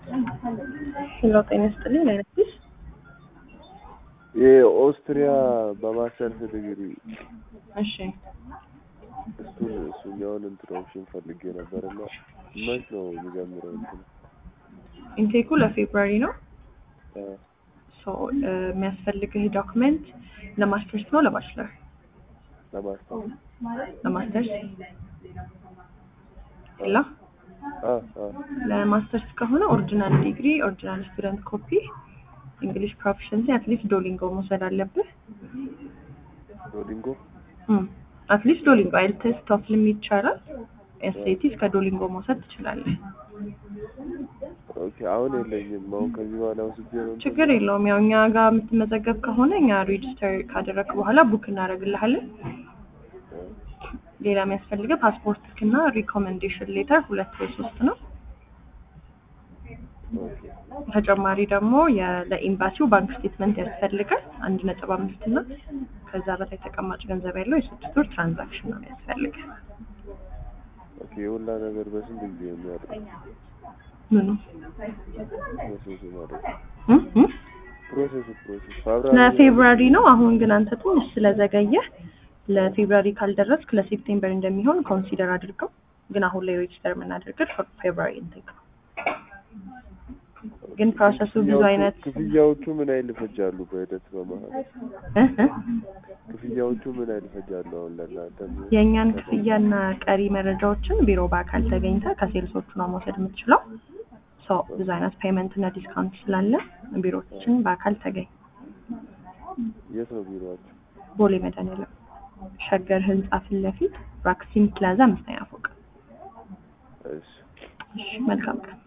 ሄሎ ጤና ይስጥልኝ ላይነትሽ የኦስትሪያ በማስተርስ ዲግሪ እሺ እሱን እሱኛውን እንትን ኦፕሽን ፈልጌ ነበር እና መች ነው የሚጀምረው? እንትን ኢንቴኩ ለፌብሩዋሪ ነው አ፣ ሶ የሚያስፈልግህ ዶክመንት ለማስተርስ ነው ለባችለር ለማስተር ለማስተርስ ላ አ አ ለማስተርስ ከሆነ ኦሪጂናል ዲግሪ ኦሪጂናል ስቱደንት ኮፒ እንግሊሽ ፕሮፊሽንሲ አትሊስት ዶሊንጎ መውሰድ አለብህ ዶሊንጎ አትሊስት ዶሊንጎ አይልትስ ቶፍልም ይቻላል ኤስኤቲ እስከ ዶሊንጎ መውሰድ ትችላለህ ኦኬ። አሁን የለኝም። አሁን ከዚህ በኋላ ወስጄ ነው እንትን ችግር የለውም ያው እኛ ጋር የምትመዘገብ ከሆነ እኛ ሬጅስተር ካደረግ በኋላ ቡክ እናደርግልሃለን ሌላ የሚያስፈልገው ፓስፖርት እና ሪኮሜንዴሽን ሌተር ሁለት ወይ ሶስት ነው ኦኬ ተጨማሪ ደግሞ የ- ለኤምባሲው ባንክ ስቴትመንት ያስፈልጋል አንድ ነጥብ አምስት እና ከዛ በላይ ተቀማጭ ገንዘብ ያለው የስድስት ወር ትራንዛክሽን ነው የሚያስፈልገው ኦኬ። የሁላ ነገር በስንት ጊዜ ነው የሚያልቀው? ምኑ ፕሮሴሱ ማለት ነው። እ? እ? ፕሮሴሱ ፕሮሴሱ አብራ ለፌብሩዋሪ ነው አሁን ግን አንተ ትንሽ ስለዘገየ ለፌብሩዋሪ ካልደረስክ ለሴፕቴምበር እንደሚሆን ኮንሲደር አድርገው ግን አሁን ላይ ሬጅስተር የምናደርገው ፌብሩዋሪ ኢንቴክ ነው ግን ፕሮሰሱ ብዙ አይነት ክፍያዎቹ ምን ያህል ይፈጃሉ? በሂደት በመሀል እ? እ? ክፍያዎቹ ምን ያህል ይፈጃሉ? አሁን ለእናንተ ምን- የእኛን ክፍያና ቀሪ መረጃዎችን ቢሮ በአካል ተገኝተ ከሴልሶቹ ነው መውሰድ የምትችለው። ሰው ብዙ አይነት ፔመንት እና ዲስካውንት ስላለ ቢሮዎችን በአካል ተገኝ። የት ነው ቢሮአችሁ? ቦሌ መድኃኒዓለም ሸገር ህንጻ ፊት ለፊት ቫክሲን ፕላዛ አምስተኛ ፎቅ። እሺ እሺ፣ መልካም ቀን።